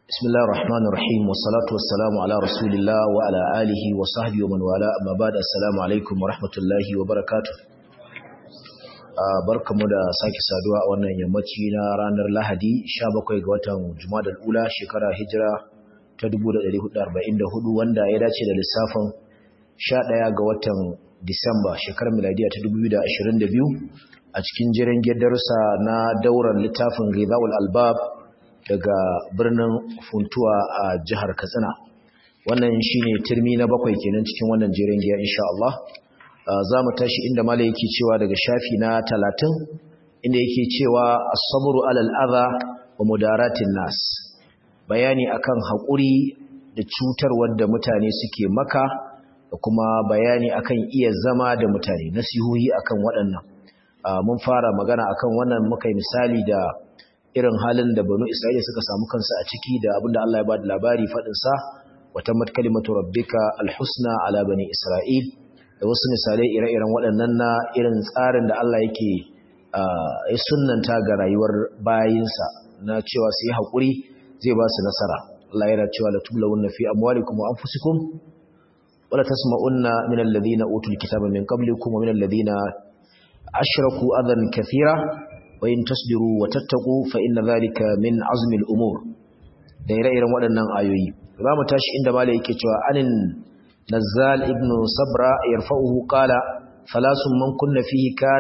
بسم الله الرحمن الرحيم والصلاة والسلام على رسول الله وعلى آله وصحبه ومن والاه أما بعد السلام عليكم ورحمة الله وبركاته barkamu da sake saduwa a wannan yammaci na ranar Lahadi 17 ga watan Jumadal Ula shekara Hijira ta 1444 wanda ya dace da lissafin 11 ga watan Disamba shekarar miladiya ta 2022 a cikin jiran darussa na dauran littafin Ghidawul Albab daga birnin Funtuwa a jihar Katsina wannan shine turmi na bakwai kenan cikin wannan jiran giya insha Allah za mu tashi inda mala yake cewa daga shafi na talatin inda yake cewa as-sabru alal adha wa mudaratin nas bayani akan haƙuri da cutarwar da mutane suke maka da kuma bayani akan iya zama da mutane nasihohi akan waɗannan mun fara magana akan wannan muka yi misali da irin halin da banu isra'ila suka samu kansu a ciki da abinda Allah ya ba da labari faɗinsa wata mat kalimatu rabbika alhusna ala bani isra'il da wasu misalai ire-iren waɗannan na irin tsarin da Allah yake ya sunnanta ga rayuwar bayinsa na cewa su yi haƙuri zai ba su nasara Allah yana cewa la tublawunna fi amwalikum wa anfusikum wala tasma'unna min alladhina utul kitaba min qablikum wa min alladhina ashraku adan kathira wa in tasbiru wa tattaqu fa inna dhalika min azmi al-umur da ire-iren waɗannan ayoyi za mu tashi inda malai yake cewa anin نزال ابن صبرا يرفعه قال ثلاث من كن فيه كان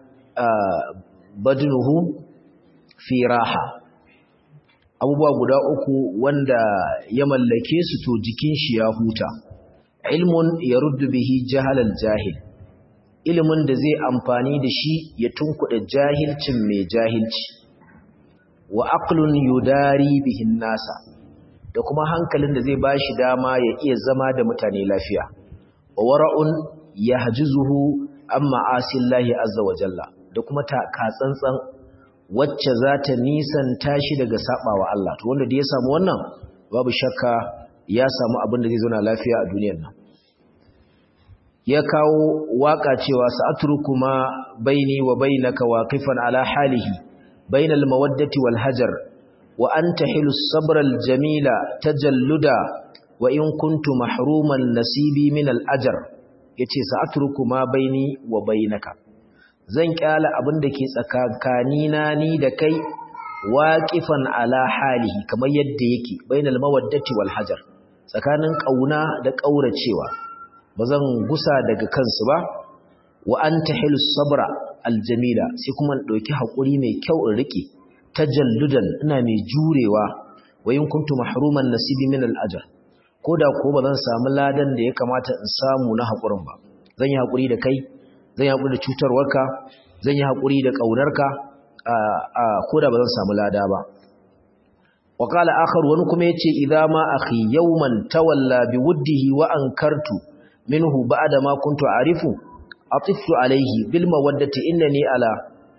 بدنه في راحة abubuwa guda uku wanda ya mallake su to jikin shi ya huta ilmun ya ruddu bihi jahalal jahil ilimin da zai amfani da shi ya tunkuɗa jahilcin mai jahilci wa aqlun yudari bihin nasa da kuma hankalin da zai ba shi dama ya iya zama da mutane lafiya wa wara'un ya hajizuhu an ma'asillahi azza wa jalla da kuma ta katsantsan wacce za ta nisanta shi daga saɓawa Allah to wanda da ya samu wannan babu shakka ya samu abin da zai zauna lafiya a duniyar nan ya kawo waka cewa sa'atruku ma baini wa bainaka waqifan ala halihi bainal mawaddati wal hajar وأنت حل الصبر الجميل تجلدا وإن كنت محروما نسيبي من الأجر yace sa'atruku ma baini wa bainaka zan kyala abin da ke tsakankanina ni da kai waqifan ala halihi kamar yadda yake bainal mawaddati wal hajar tsakanin kauna da kauracewa bazan gusa daga kansu ba wa anta hilus sabra aljamila sai kuma in dauki hakuri mai kyau in rike tajalludan ina mai jurewa wa in kuntu mahruman nasibi min al-ajr koda ko ba zan samu ladan da ya kamata in samu na hakurin ba zan yi hakuri da kai zan yi hakuri da cutarwarka zan yi hakuri da kaunarka a a koda ba zan samu lada ba wa qala akhar wani kuma yace idza ma akhi yawman tawalla bi wuddihi wa ankartu minhu ba'da ma kuntu arifu atiftu alayhi bil mawaddati innani ala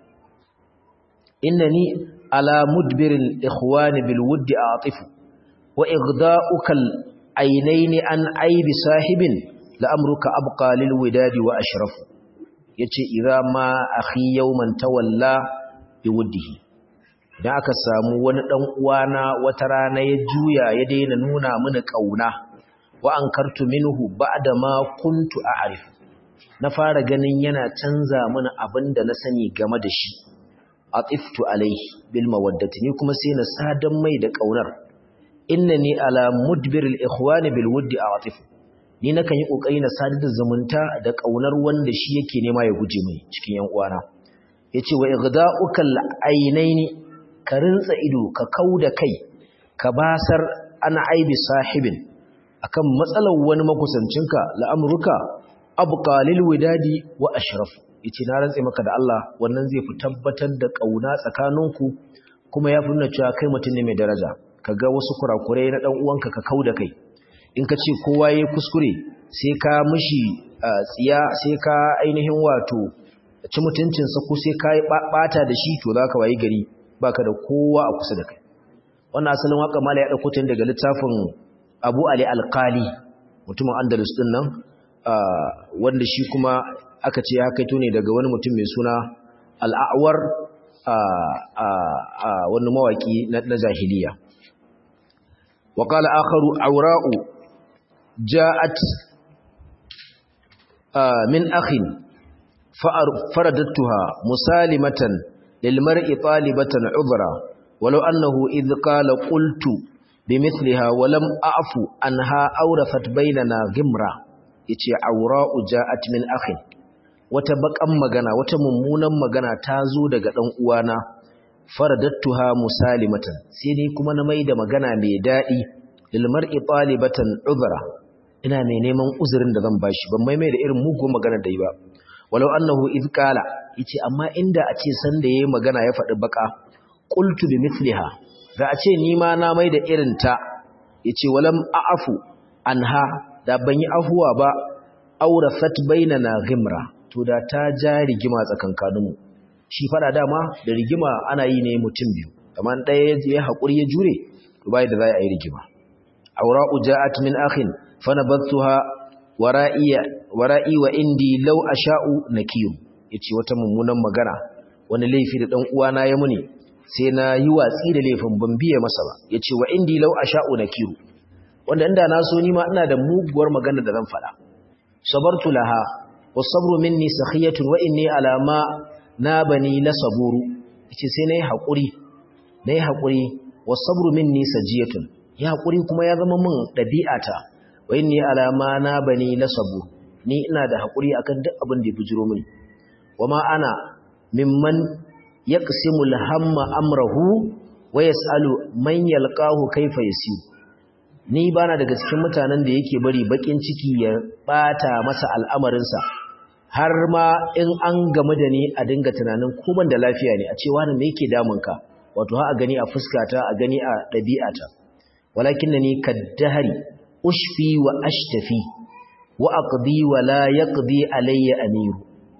innani على مدبر الإخوان بالود أعطف وإغضاؤك العينين عن عيب صاحب لأمرك أبقى للوداد وأشرف yace idza ma akhi yawman tawalla biwuddihi dan aka samu wani dan uwana wata rana ya juya ya daina nuna mini kauna wa ankartu minhu ba'da ma kuntu a'rif na fara ganin yana canza mini abinda na sani game da shi atiftu alaihi bil mawaddati ni kuma sai na sadan mai da kaunar innani ala mudbir al ikhwan bil wuddi atif ni nakan yi kokari na sadar da zumunta da kaunar wanda shi yake nema ya guje mai cikin yan uwana yace wa igda'uka al ainaini ka rinsa ido ka kauda kai ka basar ana aibi sahibin akan matsalar wani makusancinka la'amruka abqa lil widadi wa ashrafu yace na rantse maka da Allah wannan zai fi tabbatar da kauna tsakaninku kuma ya fi nuna cewa kai mutum ne mai daraja kaga wasu kurakurai na dan uwanka ka kauda kai in ka ce kowa yayi kuskure sai ka mishi tsiya sai ka ainihin wato ci mutuncin sa ko sai ka bata da shi to zaka wayi gari baka da kowa a kusa da kai wannan asalin waka mala ya dauko tun daga littafin Abu Ali Al-Qali mutumin Andalus din nan wanda shi kuma aka ce ya kaito ne daga wani mutum mai suna al'awar a wani mawaki na jahiliya wa qala akharu awra'u ja'at min akhin faradattuha musalimatan lil mar'i talibatan udhra walau annahu idh qala qultu bimithliha wa lam a'fu anha awrafat bainana gimra yace awra'u ja'at min akhin wata bakan magana wata mummunan magana ta zo daga dan uwana faradattuha musalimatan sai ni kuma na maida magana mai dadi lil mar'i talibatan udhra ina mai neman uzurin da zan bashi ban mai mai da irin mugun magana da yi ba walau annahu iz qala yace amma inda a ce san da yayi magana ya faɗi baka qultu bi mithliha da a ce ni ma na mai da irin ta yace walam a'fu anha da ban yi afuwa ba aurasat bainana ghimra to da ta ja rigima tsakankaninmu shi fada dama da rigima ana yi ne mutum biyu kamar ɗaya ya haƙuri ya jure to bai da za a yi rigima aura'u ja'at min akhin fanabattuha wara'iya wara'i wa indi law asha'u nakiyu yace wata mummunan magana wani laifi da dan uwana ya muni sai na yi watsi da laifin ban biye masa ba yace wa indi law asha'u nakiru wanda inda na so ni ma ina da muguwar magana da zan faɗa sabartu laha wasabru minni sakhiyatun wa inni ala ma nabani la saburu yace sai nayi hakuri nayi hakuri wasabru minni sajiyatun ya hakuri kuma ya zama min dabi'ata wa inni ala ma nabani la sabur ni ina da hakuri akan duk abin da ya bujiro mini wama ana mimman yaqsimu al-hamma amrahu wa yas'alu man yalqahu kayfa yasir ni bana daga cikin mutanen da yake bari bakin ciki ya bata masa al'amarinsa har ma in an game da ni a dinga tunanin ko ban da lafiya ne a ce wani me yake damunka wato ha a gani a fuskata a gani a ɗabi'ata walakinnani kaddahari ushfi wa ashtafi wa aqdi wa la yaqdi alayya amiru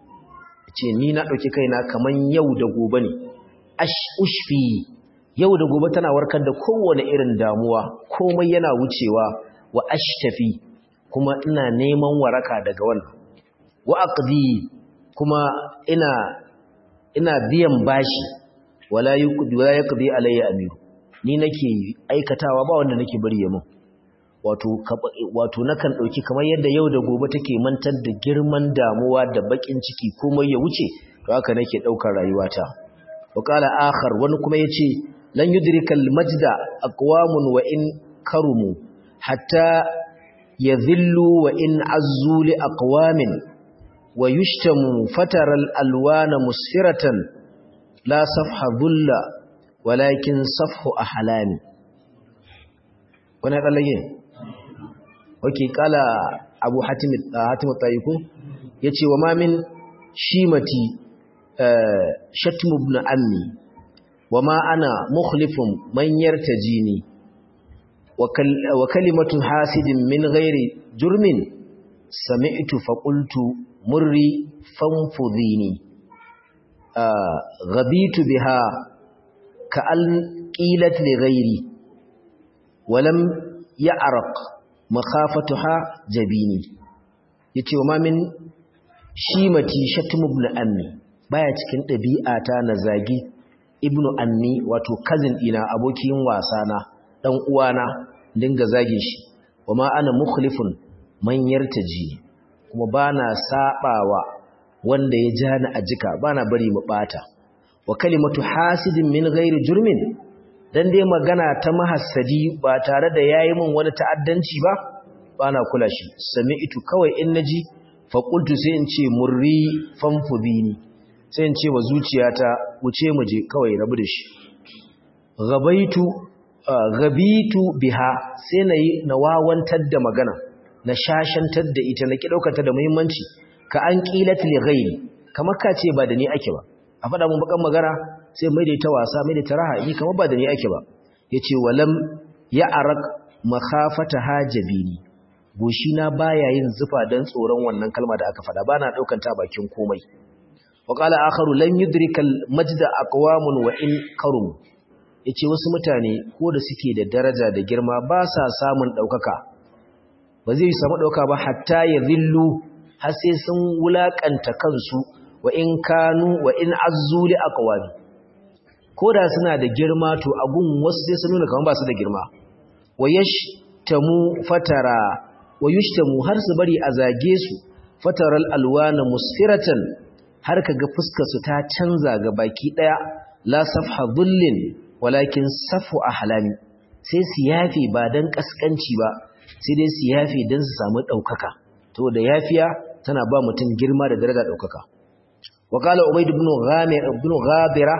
ce ni na dauki kaina kaman yau da gobe ne ash ushfi yau da gobe tana warkar da kowane irin damuwa komai yana wucewa wa ashtafi kuma ina neman waraka daga wannan wa aqdi kuma ina ina biyan bashi wala yuqdi wala yaqdi alayya amiru ni nake aikatawa ba wanda nake bari yamin wato wato nakan dauki kamar yadda yau da gobe take mantar da girman damuwa da bakin ciki komai ya wuce to haka nake daukar rayuwata wa qala akhar wani kuma yace lan yudrikal majda aqwamun wa in karumu hatta yadhillu wa in azzu li aqwamin wa yushtamu fataral alwana musfiratan la safha dhulla walakin safhu ahlami wannan dallage okay kala abu hatim hatim tayiku yace wa ma min shimati shatmu ibn ammi وما أنا مخلف من يرتجيني وكل وكلمة حاسد من غير جرم سمعت فقلت مري فانفذيني آه غبيت بها كأن قيلت لغيري ولم يعرق مخافتها جبيني yace wa min shimati shatmu ibn ammi baya cikin dabi'ata na zagi ibnu anni wato cousin dina abokin wasa na dan uwana dinga zage shi wama ana mukhlifun man yartaji kuma bana sabawa wanda ya jani a jika bana bari mu bata wa kalimatu hasidin min ghairi jurmin dan dai magana ta mahassadi ba tare da yayi min wani ta'addanci ba bana kula shi sami'tu kawai in naji fa qultu sai in ce murri fanfudini sai in ce wa zuciyata wuce mu je kawai rabu da shi gabaitu gabitu biha sai nayi na wawantar da magana na shashantar da ita na ki daukata da muhimmanci ka an qilat li ghairi kamar ka ce ba da ni ake ba a faɗa mun bakan magana sai mai da ita wasa mai da ta raha ni kamar ba da ni ake ba yace walam ya arak makhafata hajabini goshina baya yin zufa dan tsoron wannan kalma da aka faɗa bana daukan ta bakin komai وقال آخر لن يدرك المجد أقوام وإن كرم yace wasu mutane ko da suke da daraja da girma ba sa samun daukaka ba zai samu dauka ba hatta ya zillu har sai sun wulakanta kansu wa in kanu wa in azzu li aqwami ko da suna da girma to agun wasu sai sun nuna kamar ba su da girma wayashtamu fatara wayushtamu har su bari a zage su fataral alwana musfiratan har kaga fuskar su ta canza ga baki daya la safha dhullin walakin safu ahlami sai su yafe ba dan kaskanci ba sai dai su yafe dan su samu daukaka to da yafiya tana ba mutum girma da daraja daukaka wa qala ubayd ibn ghamir ibn ghabira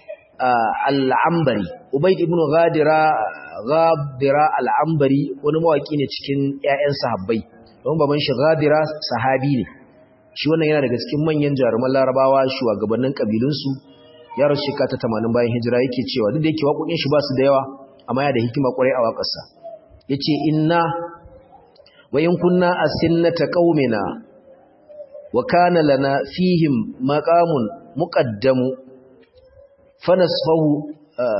al-ambari ubayd ibn ghadira ghabira al-ambari wani mawaki ne cikin ƴaƴan sahabbai don baban shi ghadira sahabi ne shi wannan yana daga cikin manyan jaruman larabawa shugabannin kabilunsu ya rasu shekara ta 80 bayan hijira yake cewa duk da yake waƙoƙin shi ba su da yawa amma yana da hikima ƙwarai a waƙarsa yace inna wa in kunna asinnata qaumina wa kana lana fihim maqamun muqaddamu fanasfahu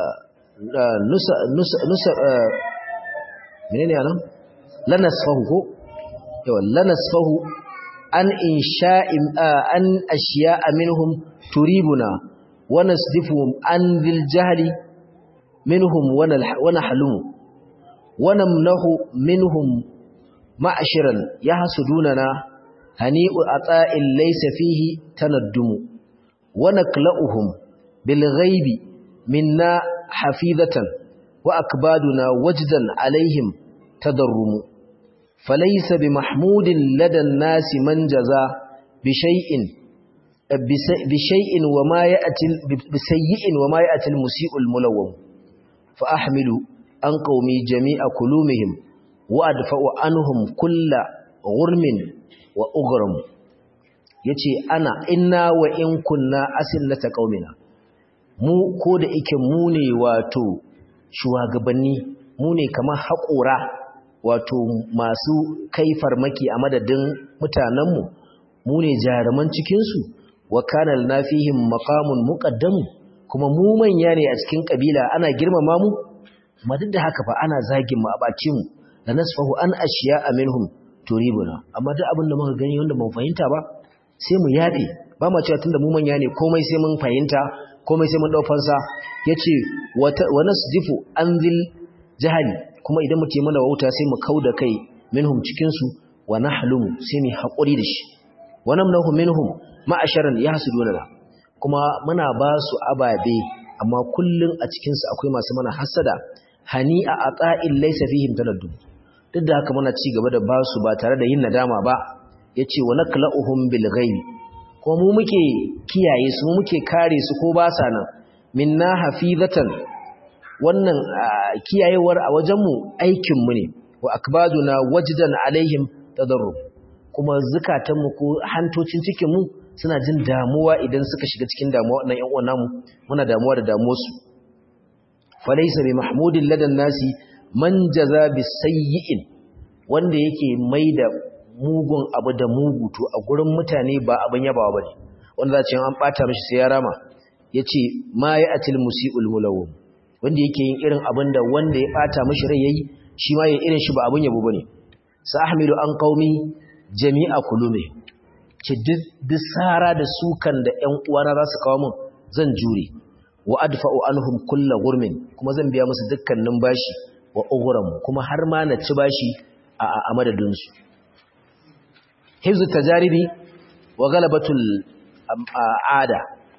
nusa nusa nusa menene anan lanasfahu ko yawa lanasfahu an insha'in an ashiya'a minhum turibuna wa nasdifuhum an dhil jahli minhum wa nahlumu wa namnahu minhum ma'ashiran yahsudunana hani'u ata'in laysa fihi tanaddumu wa nakla'uhum bil ghaibi minna hafizatan wa akbaduna wajdan alaihim tadarrumu falaysa bimahmudin ladan nasi man jaza bishay'in bishay'in wama ya'ti bisayyi'in wama ya'ti almusii'ul mulawwam fa ahmilu an qaumi jami'a kulumihim wa adfa'u anhum kulla ghurmin wa ughram yace ana inna wa in kunna asillata qaumina mu ko da ike mu ne wato shugabanni mu ne kamar haƙura wato masu kai farmaki a madadin mutanenmu mu ne jaruman cikinsu wa kanal na fihim maqamun muqaddamu kuma mu manya ne a cikin kabila ana girmama mu amma duk da haka fa ana zagin mu a bace mu la nasfahu an ashiya minhum turibuna amma duk abin da muka gani wanda ban fahimta ba sai mu yafe ba ma cewa tunda mu manya ne komai sai mun fahimta komai sai mun dau fansa yace wa nasdifu anzil jahali kuma idan muke mana wauta sai mu kauda kai minhum cikin su wa nahlumu sai mu hakuri da shi wa namnahu minhum ma'asharan yahsuduna kuma muna ba su ababe amma kullun a cikin su akwai masu mana hasada hani'a ata'il laysa fihim taladdum duk da haka muna ci gaba da ba su ba tare da yin nadama ba yace wa nakla'uhum bil ghaibi ko mu muke kiyaye su mu muke kare su ko ba sa nan minna hafizatan wannan kiyayewar a wajenmu aikinmu ne wa akbaduna wajdan alaihim tadarrub kuma zukatanmu ko hantocin cikinmu suna jin damuwa idan suka shiga cikin damuwa wannan ƴan uwan namu muna damuwa da damuwar su falaysa bi mahmudin ladan nasi man jaza bi sayyi'in wanda yake maida mugun abu da mugu to a gurin mutane ba abin yabawa bane wanda za ce an bata mishi sai ya rama yace ma ya atil musiul mulawwam wanda yake yin irin abin da wanda ya bata mishi rai yayi shi ma ya irin shi ba abin yabo bane sa ahmilu an qaumi jami'a kulume ce duk sara da sukan da ƴan uwana za su kawo min zan jure wa adfa'u anhum kullu gurmin kuma zan biya musu dukkanin bashi wa ughram kuma har ma na ci bashi a a madadin su hifzu tajaribi wa galabatul ada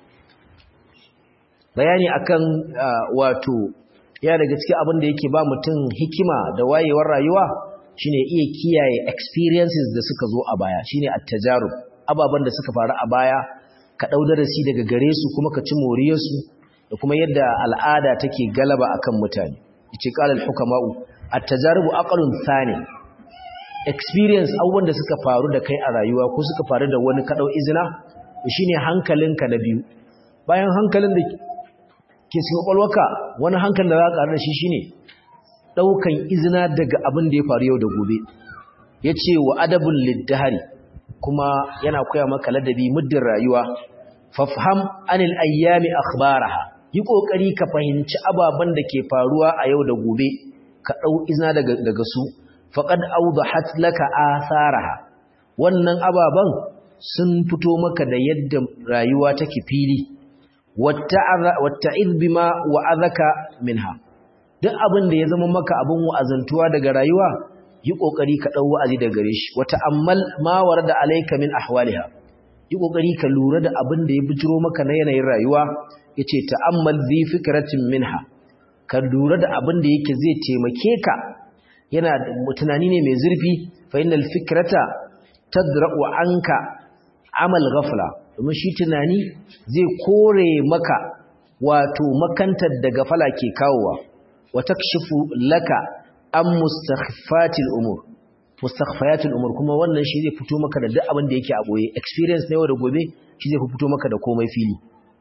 bayani akan wato ya daga cikin abin da yake ba mutum hikima da wayewar rayuwa shine iya kiyaye experiences da suka zo a baya shine at-tajarub ababan da suka faru a baya ka dau darasi daga gare su kuma ka ci moriyar su da kuma yadda al'ada take galaba akan mutane yace qala al-hukama'u at-tajarub aqlun thani experience abubuwan da suka faru da kai a rayuwa ko suka faru da wani kadau izina shine hankalinka na biyu bayan hankalin da ke cikin kwalwaka wani hankalin da za ka da shi shine daukan izina daga abin da ya faru yau da gobe yace wa adabul lidhari kuma yana koya maka ladabi muddin rayuwa fafham anil ayyami akhbaraha yi kokari ka fahimci ababan da ke faruwa a yau da gobe ka dau izina daga daga su faqad awdahat laka atharaha wannan ababan sun fito maka da yadda rayuwa take fili watta'iz bima wa'azaka minha duk abin da ya zama maka abin wa'azantuwa daga rayuwa yi kokari ka dau wa'azi daga gare shi wata ammal ma warada alayka min ahwaliha yi kokari ka lura da abin da ya bijiro maka na yanayin rayuwa yace ta'ammal zi fikratin minha ka lura da abin da yake zai taimake ka yana tunani ne mai zurfi fa innal fikrata tadra'u anka amal ghafla domin shi tunani zai kore maka wato makantar da gafala ke kawowa wa takshifu laka an mustakhfatil umur mustakhfayatil umur kuma wannan shi zai fito maka da duk abin da yake a boye experience na yau da gobe shi zai fito maka da komai fili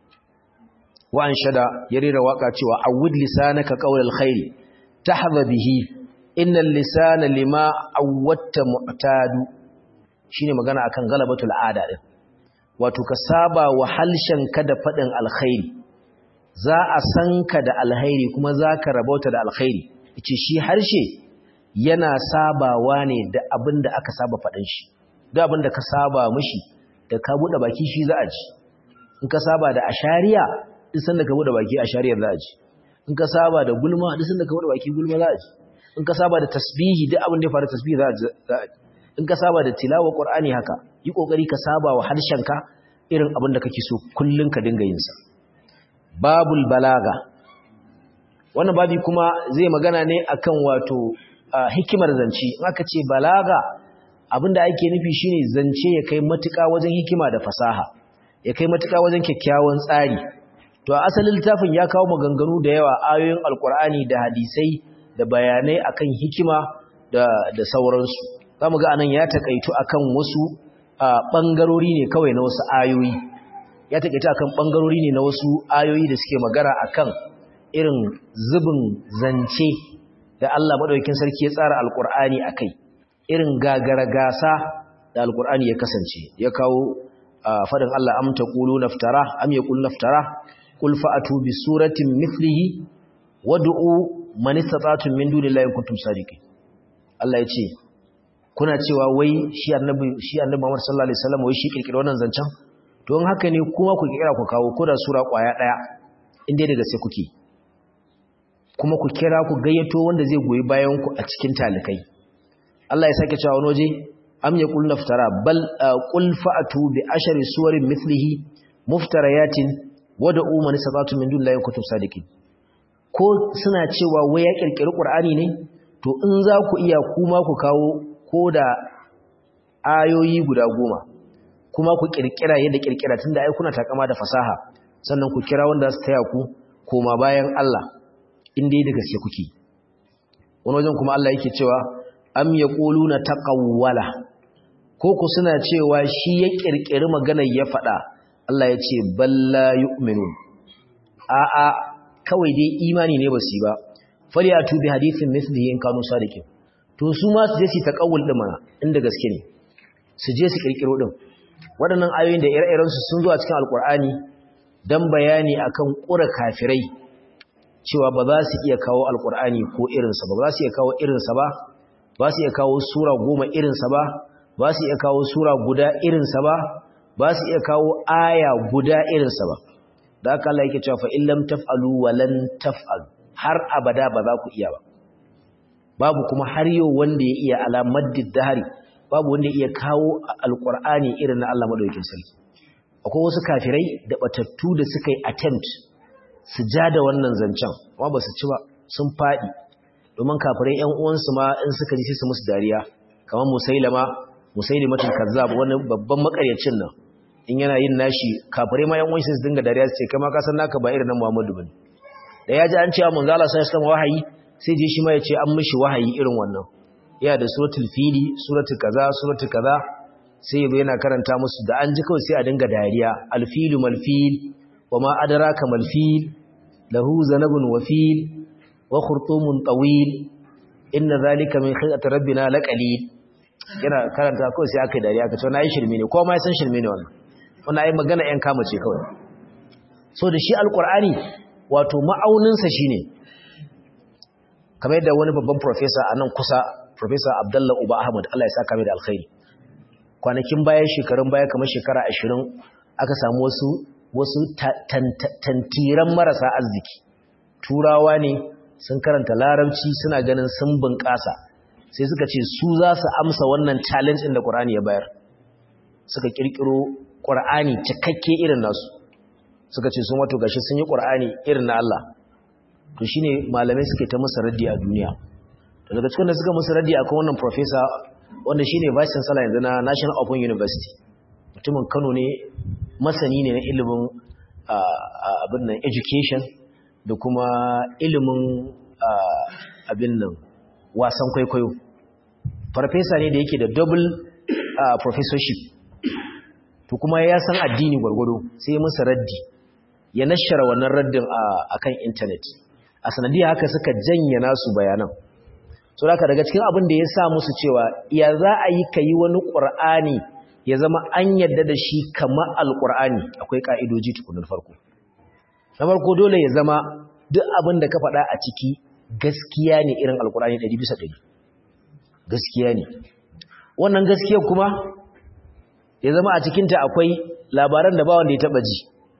wa an shada ya rera waka cewa awud lisanaka qawlal khair tahza bihi innal lisana lima awwatta mu'tadu shine magana akan galabatul ada din wato ka saba wa ka da fadin alkhairi za a san ka da alkhairi kuma za ka rabauta da alkhairi yace shi harshe yana sabawa ne da abin da aka saba fadin shi da abin da ka saba mishi da ka bude baki shi za a ji in ka saba da ashariya duk sanda ka bude baki ashariyar za a ji in ka saba da gulma duk sanda ka bude baki gulma za a ji in ka saba da tasbihi duk abin da ya faru tasbihi za a ji in ka saba da tilawa qur'ani haka yi kokari ka saba wa harshenka irin abin da kake so kullun ka dinga yin sa babul balaga wannan babi kuma zai magana ne akan wato hikimar zance in aka ce balaga abinda ake nufi shine zance ya kai matuƙa wajen hikima da fasaha ya kai matuƙa wajen kyakkyawan tsari to a asalin littafin ya kawo maganganu da yawa ayoyin alkur'ani da hadisai da bayanai akan hikima da da sauransu zamu ga anan ya takaitu akan wasu bangarori ne kawai na wasu ayoyi ya takaitu akan bangarori ne na wasu ayoyi da suke magana akan irin zubin zance da Allah madaukakin sarki ya tsara alkur'ani akai irin gagara gasa da alkur'ani ya kasance ya kawo fadin Allah am taqulu naftara am yaqul naftara qul fa'atu bi suratin mithlihi wad'u man istata'tum min dunillahi in kuntum sadiqin Allah ya ce kuna cewa wai shi annabi shi annabi Muhammad sallallahu alaihi wasallam wai shi kirkira wannan zancen to in haka ne kuma ku kirkira ku kawo ko da sura kwaya daya in dai daga sai kuke kuma ku kira ku gayyato wanda zai goyi bayan ku a cikin talikai Allah ya sake cewa wani waje am yaqul naftara bal qul fa'atu bi ashari suwarin mithlihi muftarayatin wad'u man sabatu min dunillahi kutub sadiqin ko suna cewa wai ya kirkiri qur'ani ne to in za ku iya kuma ku kawo koda ayoyi guda goma kuma ku kirkira yadda kirkira tunda ai kuna takama da fasaha sannan ku kira wanda su taya ku koma bayan Allah in dai da gaske kuke wani wajen kuma Allah yake cewa am yaquluna taqawwala ko ku suna cewa shi ya kirkiri maganar ya faɗa Allah ya ce balla yu'minun a'a kawai dai imani ne basu ba falyatu bi hadithin mithlihi in kanu sadiqin to su ma su je su taqawul din mana inda gaske ne su je su kirkiro din waɗannan ayoyin da ire-iren su sun zo a cikin alkur'ani dan bayani akan ƙura kafirai cewa ba za su iya kawo alkur'ani ko irinsa ba ba za su iya kawo irinsa ba ba su iya kawo sura goma irinsa ba ba su iya kawo sura guda irinsa ba ba su iya kawo aya guda irinsa ba da haka Allah yake cewa fa in lam taf'alu wa lan taf'alu har abada ba za ku iya ba babu kuma har yau wanda ya iya alamar dahari babu wanda ya iya kawo alqur'ani irin na Allah madaukakin sarki akwai wasu kafirai da batattu da suka yi attempt su ja da wannan zancen amma ba su ci ba sun fadi domin kafirai ƴan uwansu ma in suka ji sai su musu dariya kamar musailama musailimatul kazzab wani babban makaryacin nan in yana yin nashi kafirai ma yan uwan su dinga dariya su ce kai ma ka san naka ba irin nan Muhammadu bane da ya ji an ce manzo Allah sai ya wahayi sai je shi ma ya ce an mishi wahayi irin wannan yana da suratul fili suratul kaza suratul kaza sai yazo yana karanta musu da an ji kawai sai a dinga dariya alfilu malfil wama adraka malfil lahu zanabun wafil wa khurtumun tawil inna zalika min khayati rabbina laqalil yana karanta kawai sai aka dariya ka ce na yi shirme ne ko ma san shirme ne wannan wannan ai magana yan kama ce kawai so da shi alqur'ani wato ma'auninsa shine kamar yadda wani babban professor a nan kusa professor Abdullah Uba Ahmad Allah ya saka mai da alkhairi kwanakin baya shekarun baya kamar shekara 20 aka samu wasu wasu tantiran marasa arziki turawa ne sun karanta larabci suna ganin sun bunƙasa sai suka ce su za su amsa wannan challenge ɗin da ƙur'ani ya bayar suka ƙirƙiro ƙur'ani cikakke irin nasu suka ce sun wato gashi sun yi ƙur'ani irin na Allah to shine malamai suke ta musu raddi a duniya daga cikin da suka musu raddi akwai wannan professor wanda shine vice chancellor yanzu na National Open University mutumin Kano ne masani ne na ilimin abin nan education da kuma ilimin abin nan wasan kwaikwayo farfesa ne da yake da double professorship to kuma ya san addini gwargwado sai musu raddi ya nashara wannan raddin a kan intanet a sanadiyar haka suka janye nasu bayanan so da daga cikin abin da ya sa musu cewa ya za a yi ka yi wani ƙur'ani ya zama an yadda da shi kamar alƙur'ani akwai ƙa'idoji tukunan farko na farko dole ya zama duk abin da ka faɗa a ciki gaskiya ne irin alƙur'ani ɗari bisa ɗari gaskiya ne wannan gaskiya kuma ya zama a cikinta akwai labaran da ba wanda ya taɓa ji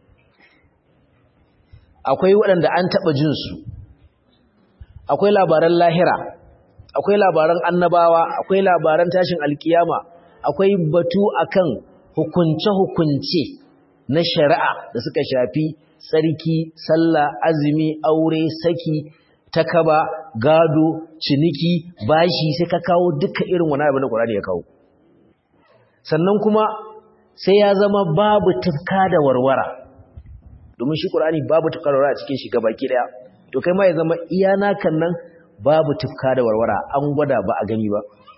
akwai waɗanda an taɓa jinsu akwai labaran lahira akwai labaran annabawa akwai labaran tashin alkiyama akwai batu akan hukunce-hukunce na shari'a da suka shafi tsarki sallah azumi aure saki takaba gado ciniki bashi sai ka kawo duka irin wani abin da Qur'ani ya kawo sannan kuma sai ya zama babu tufka da warwara domin shi Qur'ani babu tufka da warwara a cikin shi gabaki daya to kai ma ya zama iya nakan nan babu tufka da warwara an gwada ba a gani ba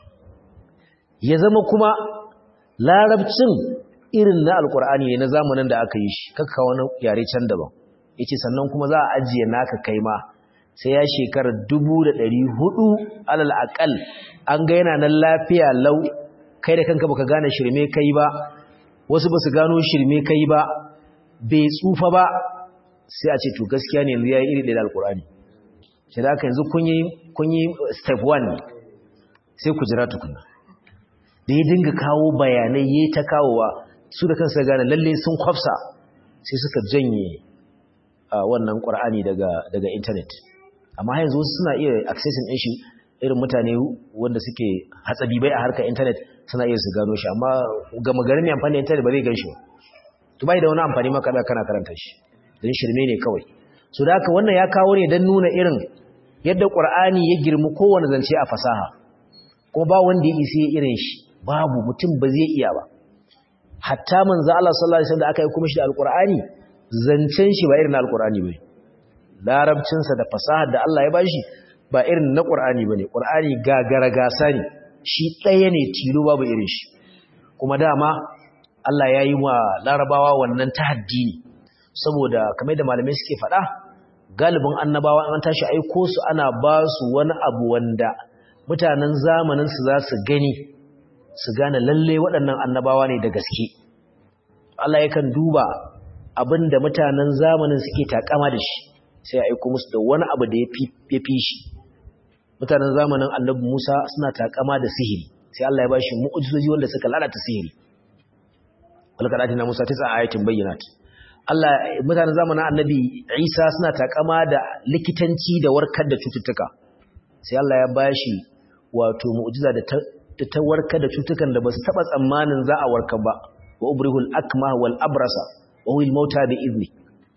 ya zama kuma larabcin irin na alkur'ani ne na zamanin da aka yi shi kakka wani yare can daban yace sannan kuma za a ajiye naka kai ma sai ya shekara dubu da ɗari hudu alal akal an ga yana nan lafiya lau kai da kanka baka gane shirme kai ba wasu ba su gano shirme kai ba bai tsufa ba sai a ce to gaskiya ne yanzu ya yi iri ɗaya da alkur'ani sai da aka yanzu kun yi step 1 sai ku jira tukuna da ya dinga kawo bayanai ya ta kawowa su da kansa gane lalle sun kwafsa sai suka janye wannan ƙwar'ani daga intanet amma yanzu wasu suna iya accessing ɗin shi irin mutane wanda suke hatsabibai a harkar intanet suna iya su gano shi amma gama garin mai amfani da intanet ba zai gan shi ba to bai da wani amfani maka da kana karanta shi don shirme ne kawai so da haka wannan ya kawo ne don nuna irin yadda ƙwar'ani ya girmi kowane zance a fasaha ko ba wanda ya isi irin shi babu mutum ba zai iya ba hatta manzo Allah sallallahu alaihi wasallam da aka yi kuma shi da alqur'ani zancen shi ba irin na alqur'ani bane larabcin sa da fasahar da Allah ya bashi ba irin na qur'ani bane qur'ani gagara gasa ne shi ɗaya ne tilo babu irin shi kuma dama Allah ya yi wa larabawa wannan tahaddi ne saboda kamar da malamai suke faɗa galibin annabawa an tashi aiko su ana ba su wani abu wanda mutanen zamanin su za su gani su gane lalle waɗannan annabawa ne da gaske Allah yakan duba abinda mutanen zamanin suke takama da shi sai ya aiko musu da wani abu da ya fi shi mutanen zamanin annabi Musa suna takama da sihiri sai Allah ya bashi mu'ujizoji wanda suka lalata sihiri walaka datina Musa tisa ayatin bayyinat Allah mutanen zamanin annabi Isa suna takama da likitanci da warkar da cututtuka sai Allah ya bashi wato mu'jiza da da ta warkar da cutukan da ba su taɓa tsammanin za a warkar ba wa ubrihul akma wal abrasa wa huwil mauta bi izni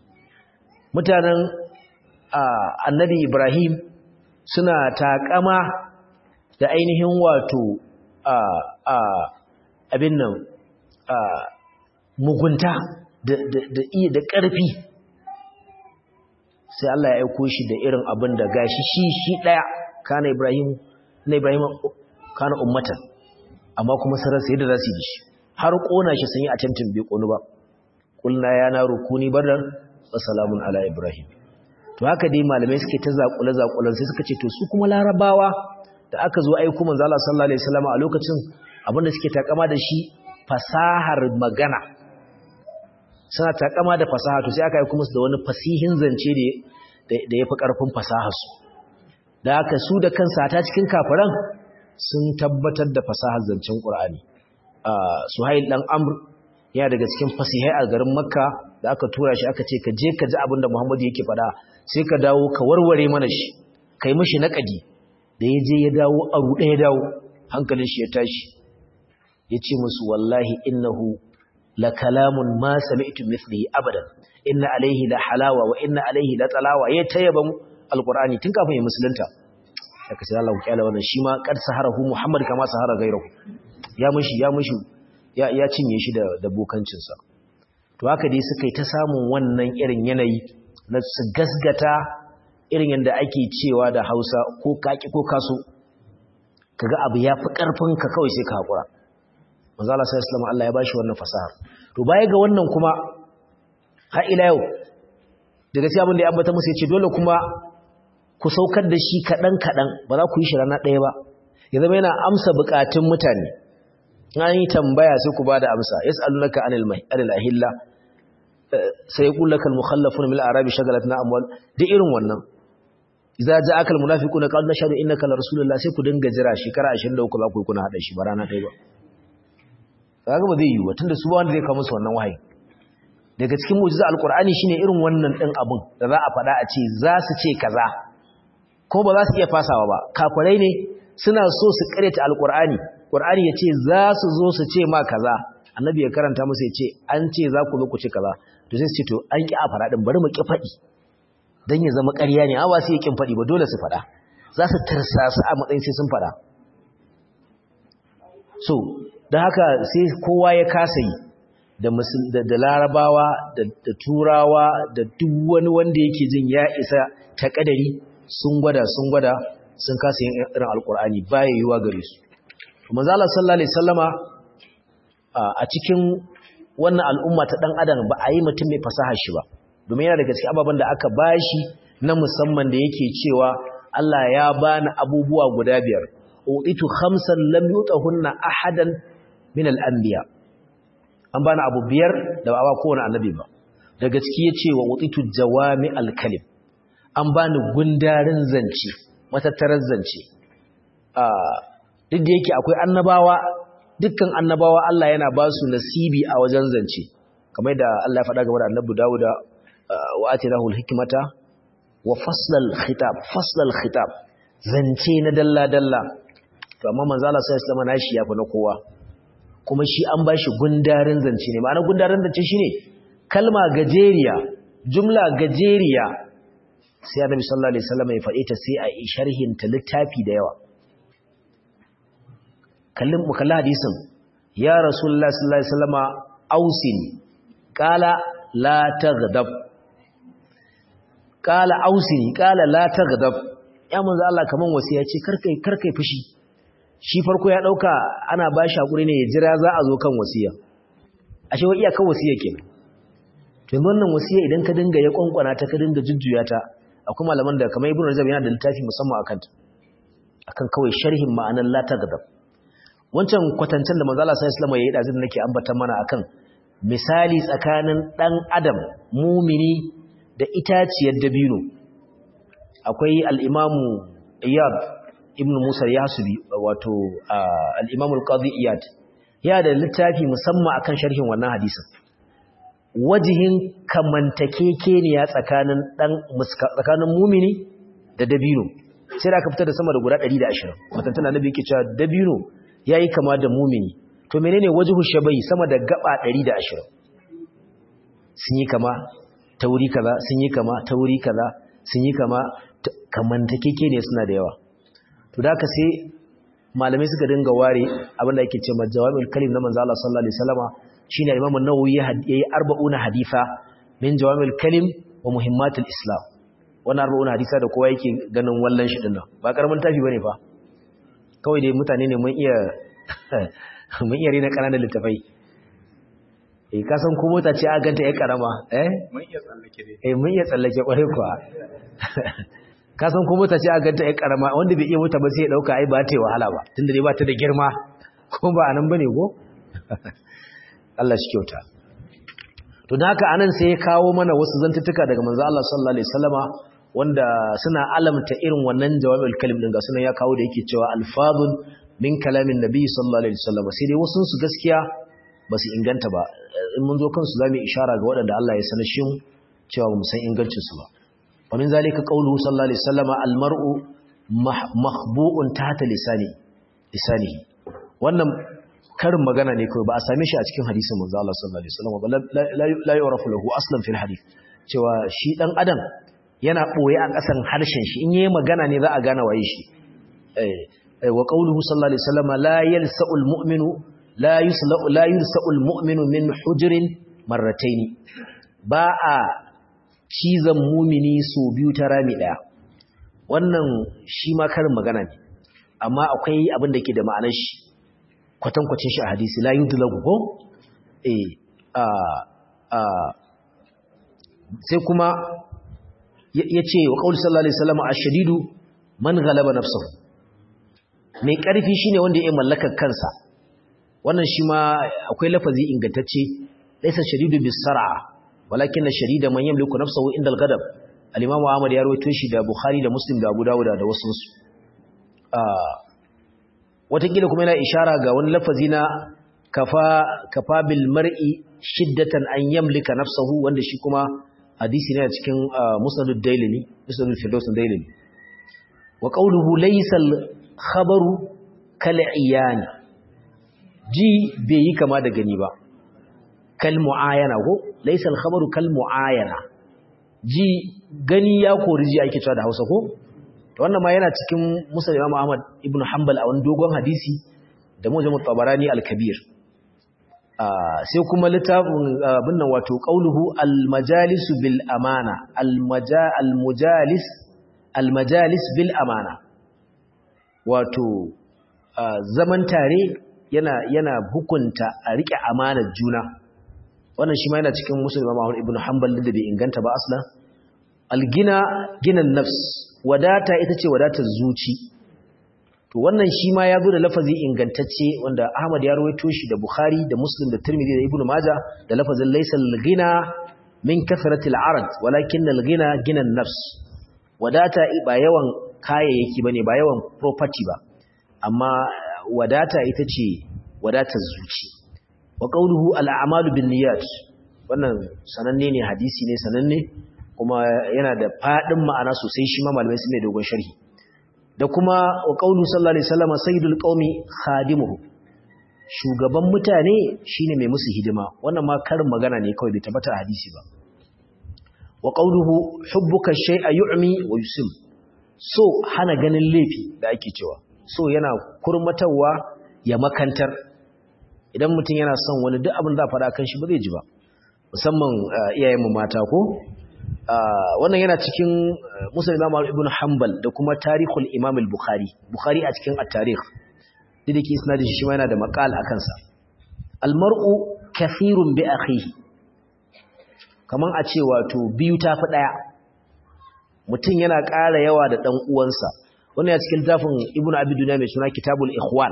mutanen annabi ibrahim suna takama da ainihin wato abin nan mugunta da da ƙarfi sai Allah ya aiko shi da irin abin da gashi shi shi ɗaya kana ibrahim na ibrahim kana ummatan amma kuma sarar sai da za su yi shi har kona shi sun yi attempting bai konu ba kulna ya na rukuni bardan wa salamun ala ibrahim to haka dai malamai suke ta zakule zakulan sai suka ce to su kuma larabawa da aka zo aiko manzo Allah sallallahu alaihi wasallam a lokacin abinda suke takama da shi fasahar magana suna takama da fasaha to sai aka aiko musu da wani fasihin zance da da yafi karfin fasahar su da haka su da kansa ta cikin kafiran sun tabbatar da fasahar zancen Qur'ani Suhail dan Amr yana daga cikin fasihai a garin Makka da aka tura shi aka ce ka je ka ji abin da Muhammadu yake faɗa sai ka dawo ka warware mana shi kai mishi naqadi da yaje ya dawo a ruɗe ya dawo hankalin shi ya tashi yace musu wallahi innahu la kalamun ma sami'tu mithlihi abadan inna alayhi la halawa wa inna alayhi la talawa ya tayyaban alqur'ani tun kafin ya musulunta saka sai Allah ya wannan shi ma kad saharahu muhammad kama sahara gairahu ya mushi ya mushi ya ya cinye shi da da bokancin sa to haka dai suka yi ta samun wannan irin yanayi na su gasgata irin yanda ake cewa da Hausa ko kaki ko kaso kaga abu ya fi karfin ka kawai sai ka hakura manzo Allah sallallahu alaihi wasallam Allah ya bashi wannan fasahar to baya ga wannan kuma har ila yau da gaskiya abin da ya ambata musu yace dole kuma ku saukar da shi kadan kadan ba za ku yi shi rana ɗaya ba ya zama yana amsa bukatun mutane an yi tambaya sai ku bada amsa yas'alunaka anil mahi anil ahilla sai yaqul lakal mukhallafun min al-arabi shagalatna amwal da irin wannan idza ja'aka al-munafiquna qalu nashhadu innaka la rasulullah sai ku dinga jira shekara 23 za ku yi kuna hada shi ba rana ɗaya ba kaga ba zai yi wa tunda su ba wanda zai kawo musu wannan wahayi daga cikin mu'jiza alqur'ani shine irin wannan din abun da za a faɗa a ce za su ce kaza ko ba za su iya fasawa ba kafirai ne suna so su kareta alqur'ani qur'ani ya ce za su zo su ce ma kaza annabi ya karanta musu ya ce an ce za ku zo ku ce kaza to sai su ce to an ki a faɗa din bari mu ki faɗi dan ya zama ƙarya ne amma sai ya kin faɗi ba dole su faɗa za su tarsasa a matsayin sai sun faɗa so da haka sai kowa ya kasa yi da larabawa da turawa da duk wani wanda yake jin ya isa ta kadari sun gwada sun gwada sun kasa yin irin alkur'ani baya yiwa gare su manzo Allah sallallahu alaihi wasallama a cikin wannan al'umma ta dan adam ba a yi mutum mai fasaha shi ba domin yana daga cikin ababen da aka bashi na musamman da yake cewa Allah ya bani abubuwa guda biyar utitu khamsan lam yutahunna ahadan min al-anbiya an bani abu biyar da ba kowane annabi ba daga ciki yace wa utitu jawami al-kalim an bani gundarin zance matattarar zance duk da yake akwai annabawa dukkan annabawa Allah yana ba su nasibi a wajen zance kamar da Allah ya faɗa game da annabi Dawuda wa atinahu al-hikmata wa faslal khitab faslal khitab zance na dalla dalla to amma manzo Allah sallallahu alaihi wasallam nashi yafi na kowa kuma shi an bashi gundarin zance ne ma'ana gundarin zance shine kalma gajeriya jumla gajeriya sai annabi sallallahu alaihi wasallam ya faɗe ta sai a yi sharhin ta littafi da yawa kallin mu kalla hadisin ya rasulullahi sallallahu alaihi wasallam ausin qala la taghdab qala ausini qala la taghdab ya manzo Allah kaman wasiya ce karkai karkai fushi shi farko ya dauka ana ba shi hakuri ne ya jira za a zo kan wasiya ashe wa iya kan wasiya kenan to yanzu wannan wasiya idan ka dinga ya kwankwana ta ka dinga jujjuya ta akwai malaman da kamar ibnu rajab yana da littafi musamman akan ta akan kawai sharhin ma'anar la taghdab wancan kwatancen da manzo Allah sallallahu alaihi wasallam ya yi dazin nake ambata mana akan misali tsakanin dan adam mumini da itaciyar dabino akwai al-imamu iyad ibn musa yasubi wato al-imamu al-qadi iyad ya da littafi musamman akan sharhin wannan hadisin wajihin kamantakekeniya tsakanin dan tsakanin mumini da dabino sai da aka fitar da sama da guda 120 mutantan annabi yake cewa dabino yayi kama da mumini to menene wajhu shabai sama da gaba 120 sun yi kama tauri kaza sun yi kama tauri kaza sun yi kama kamantakekeniya suna da yawa to da aka sai malamai suka dinga ware abinda yake ce majawabul kalim na manzo Allah sallallahu alaihi wasallama shine Imam an-Nawawi yayi 40 hadisa min jawamil kalim wa muhimmatul islam wannan 40 hadisa da kowa yake ganin wallan shi dinnan ba karamin tafi bane fa kawai dai mutane ne mun iya mun iya rena kananan littafai eh ka san ko mota ce a ganta ya karama eh mun iya tsallake dai eh mun iya tsallake kware kuwa ka san ko mota ce a ganta ya karama wanda bai iya mota ba sai ya dauka ai ba ta yi wahala ba tunda dai ba ta da girma ko ba anan bane ko Allah shi kyauta to da haka anan sai ya kawo mana wasu zantuttuka daga manzo Allah sallallahu alaihi wasallama wanda suna alamta irin wannan jawabul kalim din ga sunan ya kawo da yake cewa alfadun min kalamin nabi sallallahu alaihi wasallama sai dai wasu su gaskiya ba su inganta ba in mun zo kansu zamu ishara ga waɗanda Allah ya sanar shi cewa mu san ingancin su ba wa min zalika qawluhu sallallahu alaihi wasallam al-mar'u mahbu'un tahta lisani lisanihi wannan karin magana ne kawai ba a same shi a cikin hadisin manzo Allah sallallahu alaihi wasallam ba la yu'rafu lahu aslan fil hadith cewa shi dan adam yana boye a kasan harshen shi in yayi magana ne za a gane waye shi eh wa qawluhu sallallahu alaihi wasallam la yalsa'ul mu'minu la yusla'u la yulsa'ul mu'minu min hujrin marrataini ba a cizan mumini so biyu ta rami daya wannan shi ma karin magana ne amma akwai abin da ke da ma'anar shi kwatankwacin shi a hadisi la yudlagu ko eh a a sai kuma yace wa qaul sallallahu alaihi wasallam ash-shadidu man ghalaba nafsuhu mai karfi shine wanda ya mallaka kansa wannan shi ma akwai lafazi ingantacce laysa shadidu bis-sar'a walakin ash-shadida man yamliku nafsuhu inda al-ghadab al-imam Ahmad ya rawaito shi da Bukhari da Muslim da Abu Dawud da wasu su watakila kuma yana ishara ga wani lafazi na kafa kafa bil mar'i shiddatan an yamlika nafsahu wanda shi kuma hadisi ne a cikin musnadud dailini musnadul firdaus dailini wa qawluhu laysa al khabaru kal iyani ji bai yi kama da gani ba kal muayana ko laysa al khabaru kal muayana ji gani ya kori ji ake cewa da Hausa ko wannan ma yana cikin musa imam ahmad ibn hanbal a wani dogon hadisi da mujammu tabarani al-kabir sai kuma littafin abin nan wato qauluhu al-majalis bil amana al-mujalis al-majalis bil amana wato zaman tare yana yana hukunta a rike amanar juna wannan shi ma yana cikin musa imam ahmad ibn hanbal da bai inganta ba aslan al-gina ginan nafs wadata ita ce wadatar zuci to wannan shi ma ya zo da lafazi ingantacce wanda Ahmad ya rawaito shi da Bukhari da Muslim da Tirmidhi da Ibn Majah da lafazin laysal ghina min kathratil arad walakin al ghina gina nafs wadata ba yawan kayayyaki bane ba yawan property ba amma wadata ita ce wadatar zuci wa qawluhu al a'malu bin niyyat wannan sananne ne hadisi ne sananne kuma yana da faɗin ma'ana sosai shi ma malamai sun mai dogon sharhi da kuma wa qaulu sallallahu alaihi wasallam sayyidul qaumi khadimuhu shugaban mutane shine mai musu hidima wannan ma karin magana ne kawai bai tabbata a hadisi ba wa qauluhu hubbuka shay'a yu'mi wa yusim so hana ganin laifi da ake cewa so yana kurmatawa ya makantar idan mutum yana son wani duk abin da faɗa kan shi ba zai ji ba musamman iyayenmu mata ko wannan yana cikin musul imam ibn hanbal da kuma tarihul imam al-bukhari bukhari a cikin at-tarikh duk ke isnadin shi ma yana da maqal a kansa al-mar'u kathirun bi akhihi kaman a ce wato biyu tafi daya mutum yana ƙara yawa da dan uwansa wannan ya cikin tafin ibn abi dunya mai suna kitabul ikhwan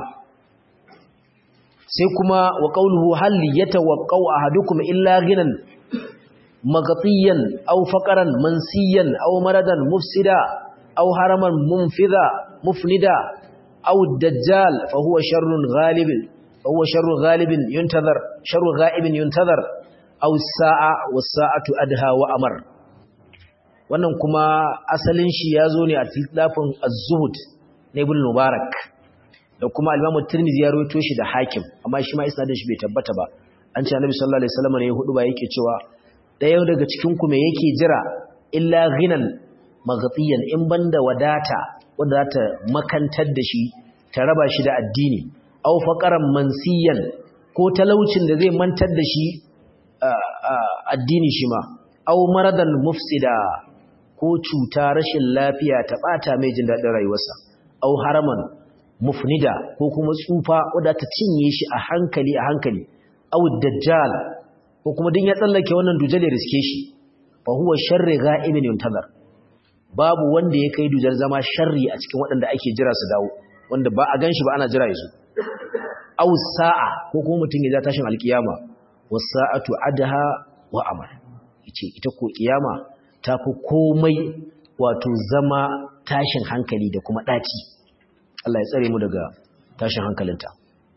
sai kuma wa qawluhu hal yatawaqqa'u ahadukum illa ghinan مغطيا أو فقرا منسيا أو مرضا مفسدا أو هرما منفذا مفندا أو الدجال فهو شر غالب فهو شر غالب ينتظر شر غائب ينتظر أو الساعة والساعة أدهى وأمر wannan kuma asalin shi ya zo ne a tilafin az-zuhud na ibn mubarak da kuma al-imam tirmidhi ya rawaito shi da hakim amma shi ma isnadin shi bai tabbata ba an ce annabi sallallahu alaihi wasallam ne hudu ba yake cewa ɗaya daga cikinku mai yake jira illa ghinan maghatiyan in banda wadata wanda za ta makantar da shi ta raba shi da addini aw faqaran mansiyan ko talaucin da zai mantar da shi addini shi ma aw maradan mufsida ko cuta rashin lafiya ta bata mai jin daɗin rayuwarsa aw haraman mufnida ko kuma tsufa wadda ta cinye shi a hankali a hankali aw dajjal ko kuma din ya tsallake wannan dujal ya riske shi fa huwa sharri gha'imin yuntazar babu wanda ya kai dujal zama sharri a cikin waɗanda ake jira su dawo wanda ba a ganshi ba ana jira yazo aw sa'a ko kuma mutun ya tashin alkiyama was sa'atu adha wa amal yace ita ko kiyama tafi komai wato zama tashin hankali da kuma daci Allah ya tsare mu daga tashin hankalinta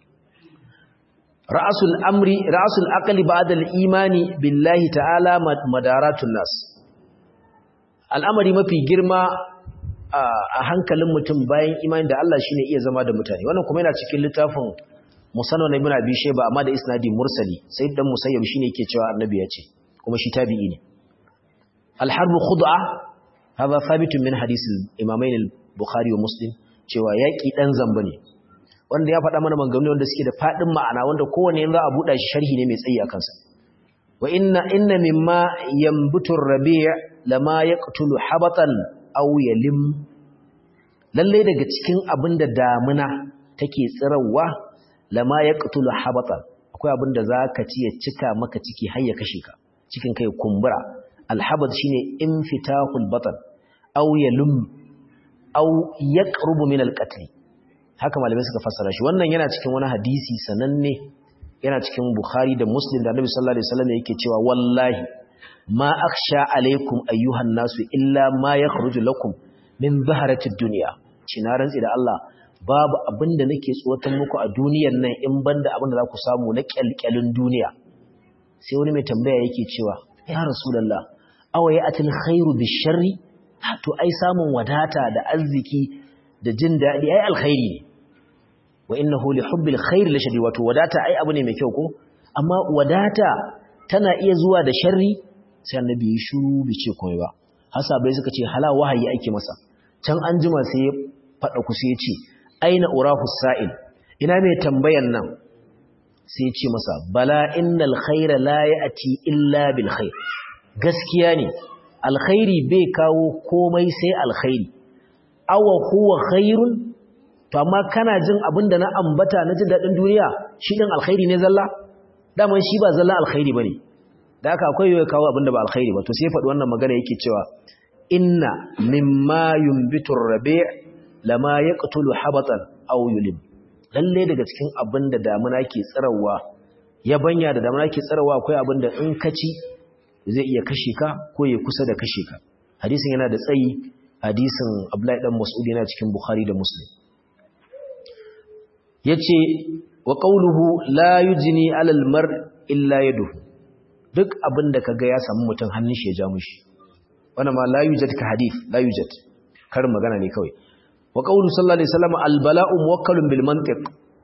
ra'asul amri ra'asul aqli ba'da al-imani billahi ta'ala madaratun nas al'amari mafi girma a hankalin mutum bayan imani da Allah shine iya zama da mutane wannan kuma yana cikin littafin musannad ibn abi shayba amma da isnadi mursali sai dan musayyib shine yake cewa annabi ya ce kuma shi tabi'i ne al-harb khud'a hada thabitun min hadith al-imamain al-bukhari wa muslim cewa yaki dan zamba ne wanda ya faɗa mana maganganu wanda suke da fadin ma'ana wanda kowanne yanzu a buɗa shi sharhi ne mai tsayi a kansa wa inna inna mimma yanbutu ar-rabi' lama yaqtulu habatan aw yalim lalle daga cikin abinda damuna take tsirawa lama yaqtulu habatan akwai abinda zaka ci ya cika maka ciki har ya kashe ka cikin kai kumbura alhabat shine infitahul batan aw yalum aw yaqrubu min alqatl haka malamai suka fassara shi wannan yana cikin wani hadisi sananne yana cikin bukhari da muslim da annabi sallallahu alaihi wasallam yake cewa wallahi ma akhsha alaikum ayyuhan nasu illa ma yakhruju lakum min zaharatid dunya cina rantsi da Allah babu abinda nake tsotan muku a duniyar nan in banda abinda za ku samu na kyalkyalin duniya sai wani mai tambaya yake cewa ya rasulullah awa ya atil khairu bisharri to ai samun wadata da arziki da jin daɗi ai alkhairi ne wa innahu li hubbil khair la shadid wato wadata ai abu ne mai kyau ko amma wadata tana iya zuwa da sharri sai annabi ya shiru bai ce komai ba hasabai suka ce hala wahayi ake masa can an jima sai ya fada ku sai ya ce aina urahu sa'il ina mai tambayan nan sai ya ce masa bala innal khaira la ya'ti illa bil khair gaskiya ne alkhairi bai kawo komai sai alkhairi awa huwa khairun to amma kana jin abinda na ambata na jin dadin duniya shi din alkhairi ne zalla daman shi ba zalla alkhairi bane da haka akwai yau kawo abinda ba alkhairi ba to sai faɗi wannan magana yake cewa inna mimma yumbitu rabi' lama yaqtulu habatan aw yulim lalle daga cikin abinda damuna ke tsirawa yabanya da damuna ke tsirawa akwai abinda in ka ci zai iya kashe ka ko ya kusa da kashe ka hadisin yana da tsayi hadisin Abdullahi dan Mas'ud yana cikin Bukhari da Muslim yace wa qawluhu la yujni 'ala al-mar illa yaduhu duk abinda kaga ya samu mutum hannun shi ya ja mushi wannan ma la yujad ka hadith la yujad karin magana ne kawai wa qawlu sallallahu alaihi wasallam al-bala'u muwakkalun bil mantiq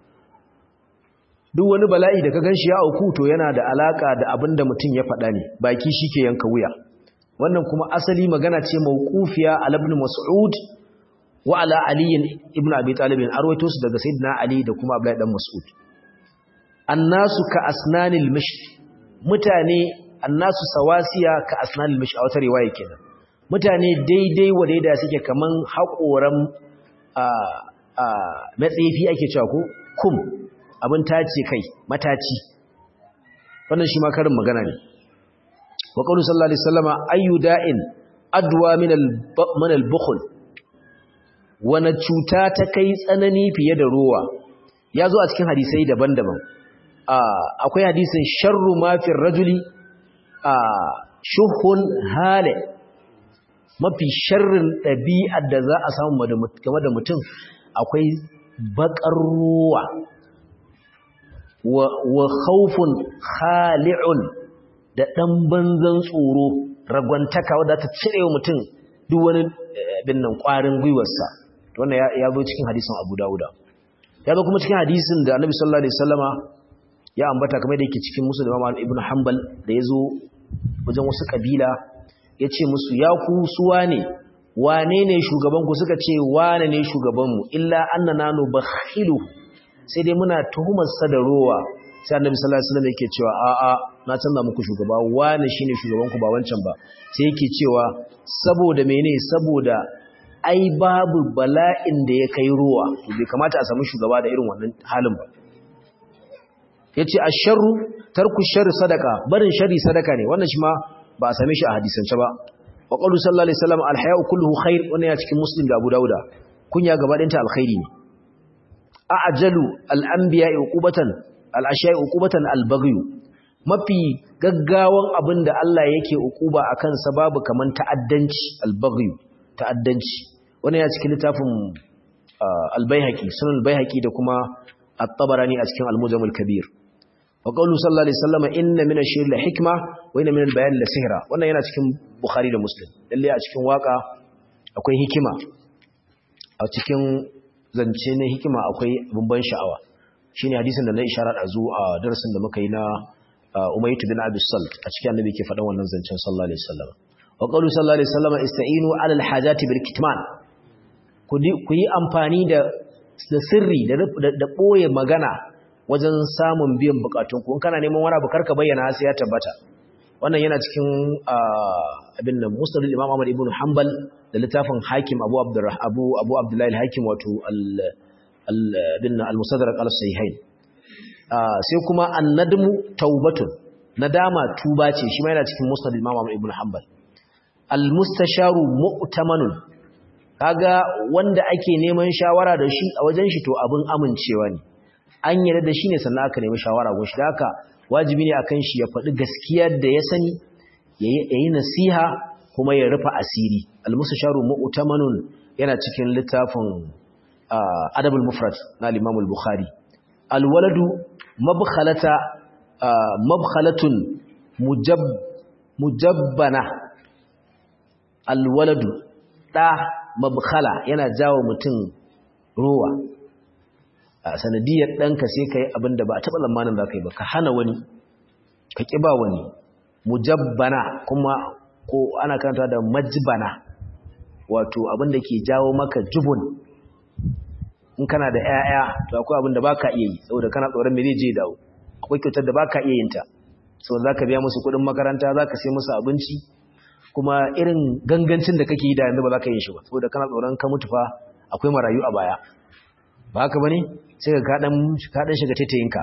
duk wani bala'i da ka ganshi ya auku to yana da alaka da abinda mutum ya faɗa ne baki shike yanka wuya wannan kuma asali magana ce mawqufiya al ibn mas'ud wa ala ali ibn abi talib arwaito su daga sayyidina ali da kuma abdullahi dan mas'ud annasu ka asnanil mish mutane annasu sawasiya ka asnanil mish a wata riwaya kenan mutane daidai wa daida suke kaman haƙoran a a matsefi ake cewa ko kum abin tace kai mataci wannan shi ma karin magana ne wa qawlu sallallahu alaihi wasallama ayu da'in adwa min al al-bukhl wana cuta ta kai tsanani fiye da ruwa yazo a cikin hadisai daban-daban akwai hadisin sharru ma fi rajuli shuhun hale mafi sharrin ɗabi'ar da za a samu game da mutum akwai bakar ruwa wa khawfun khali'un da ɗan banzan tsoro ragwantaka wadda ta cire wa mutum duk wani bin nan ƙwarin gwiwarsa wannan ya zo cikin hadisin abu dawuda ya zo kuma cikin hadisin da annabi sallallahu alaihi wasallama ya ambata kamar da yake cikin musu da imam ibn hanbal da ya zo wajen wasu kabila ya ce musu ya ku suwa ne wane ne shugabanku suka ce wane ne shugabanmu illa annana nubakhilu sai dai muna tuhumar sa da rowa sai annabi sallallahu alaihi wasallam yake cewa a a na canza muku shugaba wane shine shugaban ku ba wancan ba sai yake cewa saboda mene saboda ai babu bala'in da ya kai rowa to bai kamata a samu shugaba da irin wannan halin ba yace asharru tarku sharri sadaka barin sharri sadaka ne wannan shi ma ba a same shi a hadisance ba wa qawlu sallallahu alaihi wasallam alhaya'u kulluhu khair wannan ya cikin muslim da abu dauda kunya gaba ɗinta alkhairi ne a'jalu al-anbiya'i uqubatan al-ashya'i uqubatan al-baghy mafi gaggawan abinda Allah yake uquba akan sababu kaman ta'addanci al-baghy ta'addanci wannan ya cikin littafin al-baihaqi sunan al-baihaqi da kuma at-tabarani a cikin al-mujam al-kabir wa qawlu sallallahu alaihi wasallam inna min ash-shi'r la hikma wa inna min al-bayan la sihra wannan yana cikin bukhari da muslim lalle a cikin waka akwai hikima a cikin zance na hikima akwai bamban sha'awa shine hadisin da na isharar a zuwa a darasin da muka yi na umaytu bin abi salt a cikin annabi ke faɗan wannan zancen sallallahu alaihi wasallam wa qawlu sallallahu alaihi wasallam ista'inu ala al-hajati bil kitman ku yi amfani da sirri da ɓoye magana wajen samun biyan bukatun ku kana neman wani abu karka bayyana sai ya tabbata wannan yana cikin abin nan musnadul imam Ahmad ibn Hanbal da littafin Hakim Abu Abdurrah Abu Abu Abdullah al-Hakim wato al al al-Musaddarak al-Sahihain sai kuma an-nadmu taubatun nadama tuba ce shi ma yana cikin musnadul imam Ahmad ibn Hanbal al-mustasharu mu'tamanun kaga wanda ake neman shawara da shi a wajen shi to abin amincewa ne an yarda da shi ne sannan aka nemi shawara gun shi da haka wajibi ne akan shi ya faɗi gaskiyar da ya sani ya yi nasiha kuma ya rufe asiri al-mustasharu mu'tamanun yana cikin littafin adabul mufrad na al-imam al-bukhari al-waladu mabkhalata mabkhalatun mujab mujabbana al-waladu da mabkhala yana jawo mutum ruwa a sanadiyar ɗanka sai ka yi abin da ba a taɓa lamanin za ka yi ba ka hana wani ka ƙi ba wani mujabbana kuma ko ana karanta da majbana wato abin da ke jawo maka jubun in kana da 'ya'ya to akwai abin da ba ka iya yi saboda kana tsoron me zai je dawo akwai kyautar da ba ka iya yin ta saboda za ka biya musu kuɗin makaranta za ka sai musu abinci kuma irin gangancin da kake yi da yanzu ba za ka yi shi ba saboda kana tsoron ka mutu fa akwai marayu a baya ba haka bane sai ka kaɗan kaɗan shiga taitayinka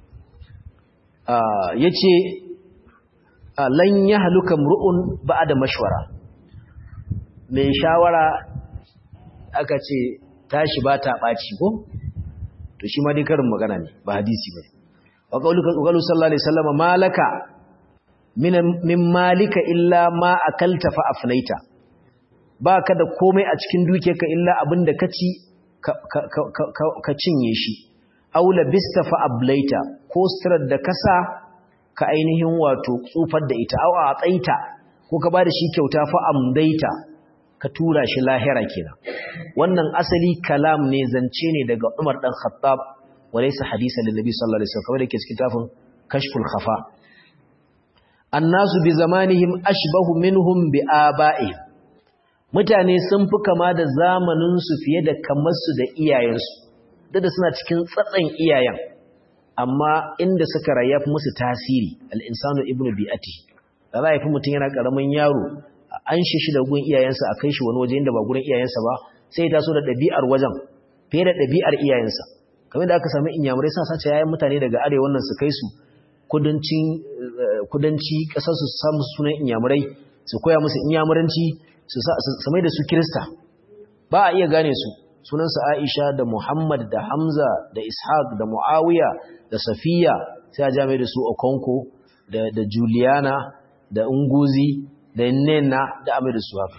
ya ce lan ya haluka mru'un ba da mashwara mai shawara aka ce tashi ba ta ɓaci ko to shi ma dai karin magana ne ba hadisi ba wa ƙaulu sallallahu alaihi sallama malaka min malika illa ma akalta fa afnaita baka da komai a cikin dukiyarka illa abinda ka ci ka cinye shi aula bista fa ablaita ko sirar da kasa ka ainihin wato tsufar da ita au a tsaita ko ka bada shi kyauta fa amdaita ka tura shi lahira kenan wannan asali kalam ne zance ne daga Umar dan Khattab walaysa hadisan lin nabi sallallahu alaihi wasallam kamar yake cikin tafin kashful khafa annasu bi zamanihim ashbahu minhum bi aba'ihim mutane sun fi kama da zamaninsu fiye da kamarsu da iyayensu duk da suna cikin tsatsan iyayen amma inda suka rayu fi musu tasiri al'insanu ibnu bi'ati da za a fi mutum yana ƙaramin yaro an shi shi da gun iyayensa a kai shi wani waje inda ba gurin iyayensa ba sai ya taso da ɗabi'ar wajen fiye da ɗabi'ar iyayensa kamar da aka sami inyamurai suna sace yayan mutane daga arewa nan su kai su kudanci ƙasar su samu sunan inyamurai su koya musu inyamuranci su mai da su kirista ba a iya gane su sunansa aisha da muhammad da hamza da ishaq da muawiya da safiya sai a jami da su okonko da juliana da unguzi da nena da amai da su haka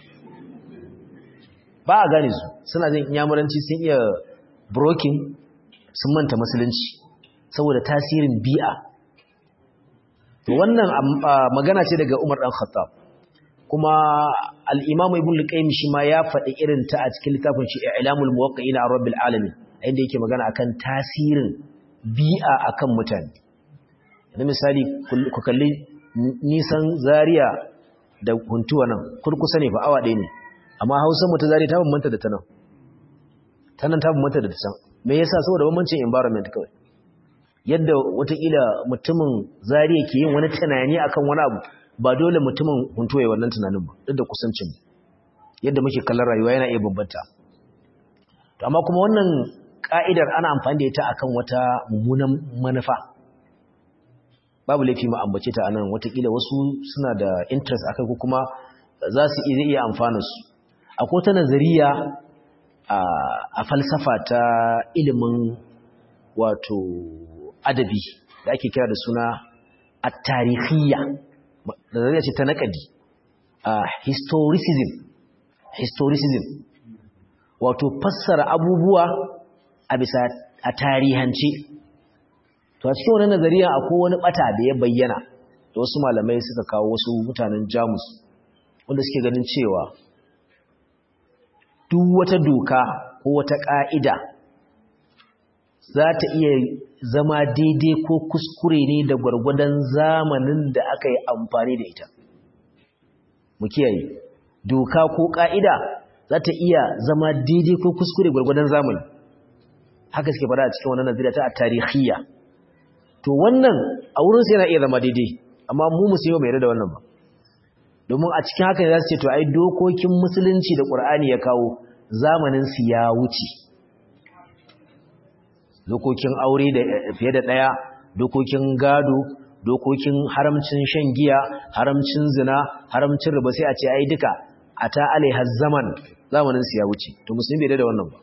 ba a gane su suna jin inyamuranci sun iya brokin sun manta musulunci saboda tasirin bi'a wannan magana ce daga umar dan khattab kuma al'imamu ibn luƙaimi shi ma ya faɗi irin ta a cikin littafin shi ilamul muwaƙa'i na rabbil alamin inda yake magana akan tasirin bi'a akan mutane yanzu misali ku kalli nisan zaria da huntuwa nan kurkusa ne fa awa ɗaya ne amma hausa mu ta zaria ta bambanta da ta nan ta nan ta bambanta da ta can me yasa saboda bambancin environment kawai yadda watakila mutumin zaria ke yin wani tunani akan wani abu ba dole mutumin huntoye wannan tunanin ba duk da kusancin yadda muke kallon rayuwa yana iya bambanta to amma kuma wannan ka'idar ana amfani da ita akan wata mummunan manufa babu laifi mu ambace ta anan watakila wasu suna da interest akai ko kuma za su iya iya amfana su akwai ta nazariya a falsafa ta ilimin wato adabi da ake kira da suna at-tarikhiyya nazariya ce ta naƙadi historicism historicism wato fassara abubuwa a bisa a tarihance to a cikin wannan nazariya akwai wani bata da ya bayyana da wasu malamai suka kawo wasu mutanen jamus wanda suke ganin cewa duk wata doka ko wata ƙa'ida za ta iya zama daidai ko kuskure ne da gwargwadon zamanin da aka yi amfani da ita mu kiyaye doka ko ƙa'ida za ta iya zama daidai ko kuskure gwargwadon zamani haka suke fara a cikin wannan nazira ta tarihiyya to wannan a wurin sai yana iya zama daidai amma mu musulmi bai yarda da wannan ba domin a cikin haka za su ce to ai dokokin musulunci da Qur'ani ya kawo zamanin su ya wuce dokokin aure da fiye da daya dokokin gado dokokin haramcin shan giya haramcin zina haramcin riba sai a ce ai duka ata alaiha zaman zamanin su ya wuce to musulmi bai yarda da wannan ba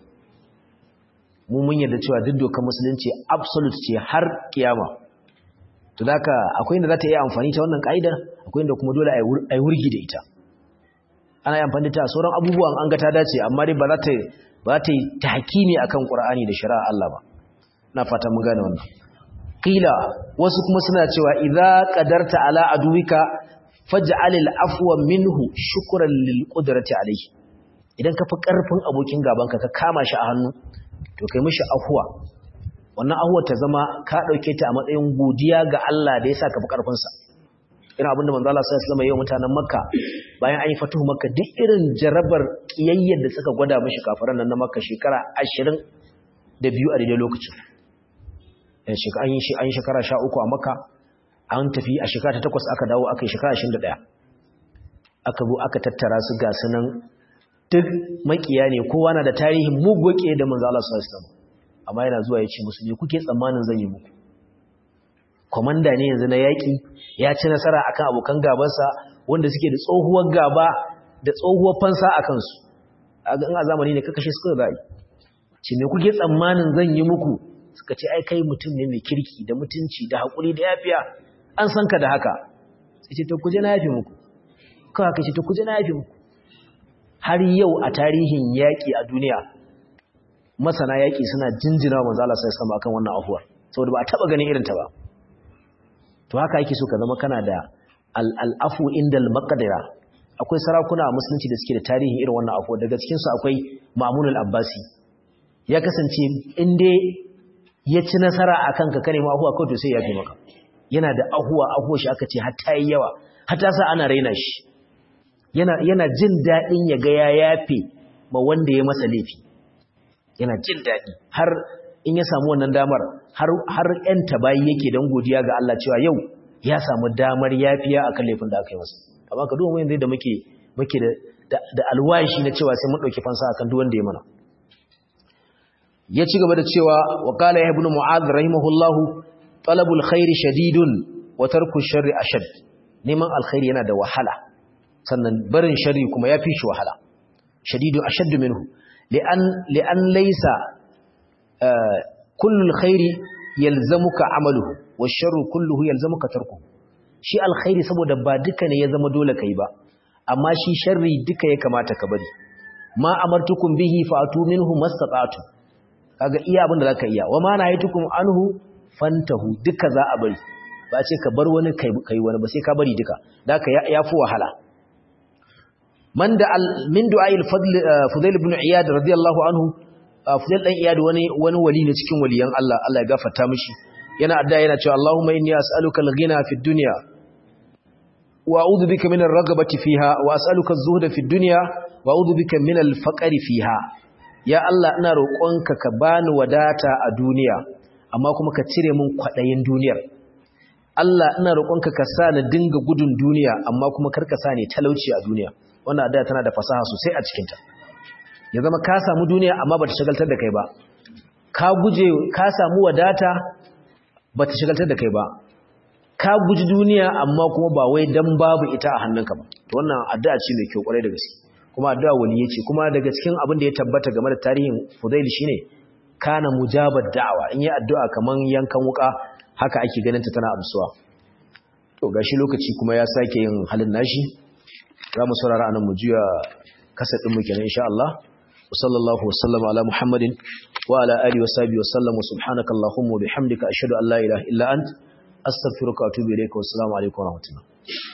mu mun yarda cewa duk dokar musulunci absolute ce har kiyama to daka akwai inda za ta iya amfani ta wannan ka'idar akwai inda kuma dole a yi wurgi da ita ana yi amfani ta sauran abubuwan an ga ta dace amma dai ba za ta ba ta yi tahkimi akan Qur'ani da shari'a Allah ba na fata mun gane wannan qila wasu kuma suna cewa idza qadarta ala aduwika faj'al al-afwa minhu shukran lil qudrati alayhi idan ka fi karfin abokin gabanka ka kama shi a hannu to kai mishi afwa wannan ahuwar ta zama ka ɗauke ta a matsayin godiya ga Allah da ya sa ka fi ƙarfinsa irin abinda manzo Allah sallallahu alaihi wasallam mutanen Makka bayan an yi fatuhu Makka duk irin jarabar kiyayyar da suka gwada mishi kafiran nan na Makka shekara 20 da biyu a daidai lokacin eh shekara an yi shi an yi shekara 13 a Makka an tafi a shekara ta 8 aka dawo aka yi shekara 21 aka zo aka tattara su ga sunan duk makiya ne kowa na da tarihin mugoke da manzo Allah sallallahu alaihi wasallam amma yana zuwa ya ce musu ne kuke tsammanin zan yi muku komanda ne yanzu na yaƙi ya ci nasara akan abokan gabansa wanda suke da tsohuwar gaba da tsohuwar fansa a kansu a ga a zamani ne kakashe suka zai ce me kuke tsammanin zan yi muku suka ce ai kai mutum ne mai kirki da mutunci da haƙuri da yafiya an san ka da haka sai ce to kuje na yafi muku kawai ka ce to kuje na yafi muku har yau a tarihin yaƙi a duniya masana yaƙi suna jinjina wa manzo Allah sai sama akan wannan afuwar saboda ba a taba ganin irin ta ba to haka yake so ka zama kana da al-afu indal maqdira akwai sarakuna a musulunci da suke da tarihin irin wannan afuwar daga cikin su akwai Ma'mun al-Abbasi ya kasance in dai ya ci nasara akan ka kare ma afuwa kawai to sai ya fi maka yana da ahuwa ahuwa shi aka ce har ta yi yawa har ta sa ana raina shi yana yana jin dadin ya ga ya yafe ma wanda ya masa laifi yana jin daɗi har in ya samu wannan damar har ‘yan tabayi yake don godiya ga Allah cewa yau ya samu damar yafiya a kan laifin da aka yi masa amma ka duba yanzu da muke muke da alwashi na cewa sai mun ɗauki fansa akan duk wanda ya mana ya ci gaba da cewa wa qala ya ibn mu'adh rahimahullah talabul khairi shadidun wa tarku sharri ashad neman alkhairi yana da wahala sannan barin sharri kuma yafi shi wahala shadidun ashaddu minhu لأن لأن ليس آه كل الخير يلزمك عمله والشر كله يلزمك تركه shi alkhairi saboda ba duka ne ya zama dole kai ba amma shi sharri duka ya kamata ka bari ma amartukum bihi fa'atu minhu mastata'tu kaga iya abin da zaka iya wa ma nahaytukum anhu fantahu duka za a bari ba ce ka bar wani kai kai wani ba sai ka bari duka daka yafi wahala man da min du'a'il fadl fudail ibn iyad radiyallahu anhu fudail dan iyad wani wani wali ne cikin waliyan Allah Allah ya gafarta mishi yana adda yana cewa Allahumma inni as'aluka al-ghina fid dunya wa a'udhu bika min ar-ragabati fiha wa as'aluka az-zuhda fid dunya wa a'udhu bika min al-faqri fiha ya Allah ina roƙonka ka bani wadata a duniya amma kuma ka cire min kwadayin duniyar Allah ina roƙonka ka sa ni dinga gudun duniya amma kuma kar ka sa ni talauci a duniya wannan addu'a tana da fasaha sosai a cikinta ya zama ka samu duniya amma bata shagaltar da kai ba ka guje ka samu wadata bata shagaltar da kai ba ka guji duniya amma kuma ba wai dan babu ita a hannunka ba to wannan addu'a ce mai kyau kwarai da gaske kuma addu'a waliye ce kuma daga cikin abin da ya tabbata game da tarihin Fudail shine kana mujabar da'awa in yi addu'a kaman yankan wuka haka ake ganin ta tana amsuwa to gashi lokaci kuma ya sake yin halin nashi za mu saurara anan mu juya kasadin mu kenan insha Allah وصلى الله وسلم على محمد وعلى آله وصحبه وسلم وسبحانك اللهم وبحمدك أشهد أن لا إله إلا أنت أستغفرك وأتوب إليك والسلام عليكم ورحمة الله